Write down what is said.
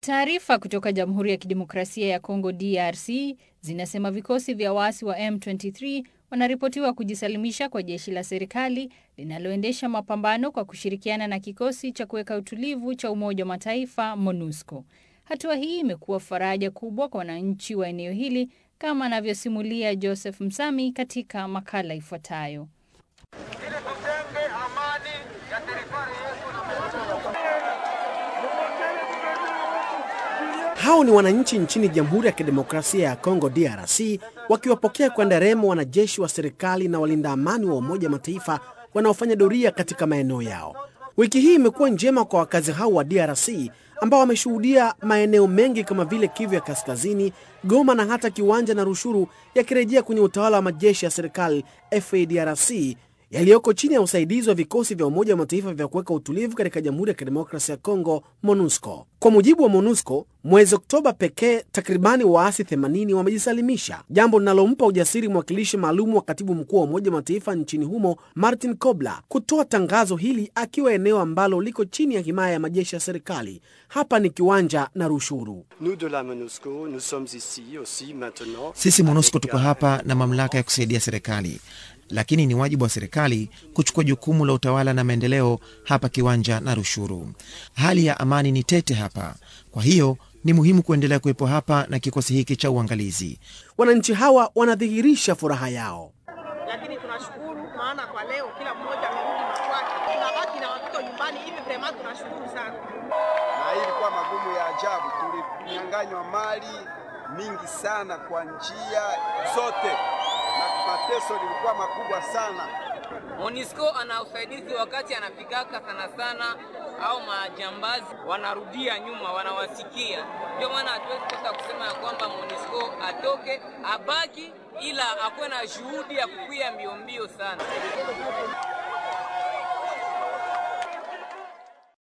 Taarifa kutoka Jamhuri ya Kidemokrasia ya Kongo DRC zinasema vikosi vya waasi wa M23 wanaripotiwa kujisalimisha kwa jeshi la serikali linaloendesha mapambano kwa kushirikiana na kikosi cha kuweka utulivu cha Umoja wa Mataifa MONUSCO. Hatua hii imekuwa faraja kubwa kwa wananchi wa eneo hili kama anavyosimulia Joseph Msami katika makala ifuatayo. Hao ni wananchi nchini Jamhuri ya Kidemokrasia ya Kongo DRC wakiwapokea kwa nderemo wanajeshi wa serikali na walinda amani wa Umoja wa Mataifa wanaofanya doria katika maeneo yao. Wiki hii imekuwa njema kwa wakazi hao wa DRC ambao wameshuhudia maeneo mengi kama vile Kivu ya Kaskazini, Goma na hata Kiwanja na Rushuru yakirejea kwenye utawala wa majeshi ya serikali FARDC yaliyoko chini ya usaidizi wa vikosi vya Umoja wa Mataifa vya kuweka utulivu katika Jamhuri ya Kidemokrasia ya Kongo, MONUSCO. Kwa mujibu wa MONUSCO, mwezi Oktoba pekee takribani waasi 80 wamejisalimisha, jambo linalompa ujasiri mwakilishi maalum wa katibu mkuu wa Umoja wa Mataifa nchini humo Martin Kobler kutoa tangazo hili akiwa eneo ambalo liko chini ya himaya ya majeshi ya serikali. Hapa ni Kiwanja na Rushuru. Sisi MONUSCO tuko hapa na mamlaka ya kusaidia serikali lakini ni wajibu wa serikali kuchukua jukumu la utawala na maendeleo hapa Kiwanja na Rushuru. Hali ya amani ni tete hapa, kwa hiyo ni muhimu kuendelea kuwepo hapa na kikosi hiki cha uangalizi. Wananchi hawa wanadhihirisha furaha yao. Lakini tunashukuru maana kwa leo kila mmoja amerudi makwake, tunabaki na watoto nyumbani hivi. Vrema tunashukuru sana, na hii ilikuwa magumu ya ajabu, tulinyang'anywa mali mingi sana kwa njia zote na mateso lilikuwa makubwa sana. Monisco ana usaidizi wakati anafikaka sana sana, au majambazi wanarudia nyuma, wanawasikia. Ndio maana hatuwezi kosa kusema ya kwamba Monisco atoke abaki, ila akuwe na juhudi ya kukwia mbio mbio sana.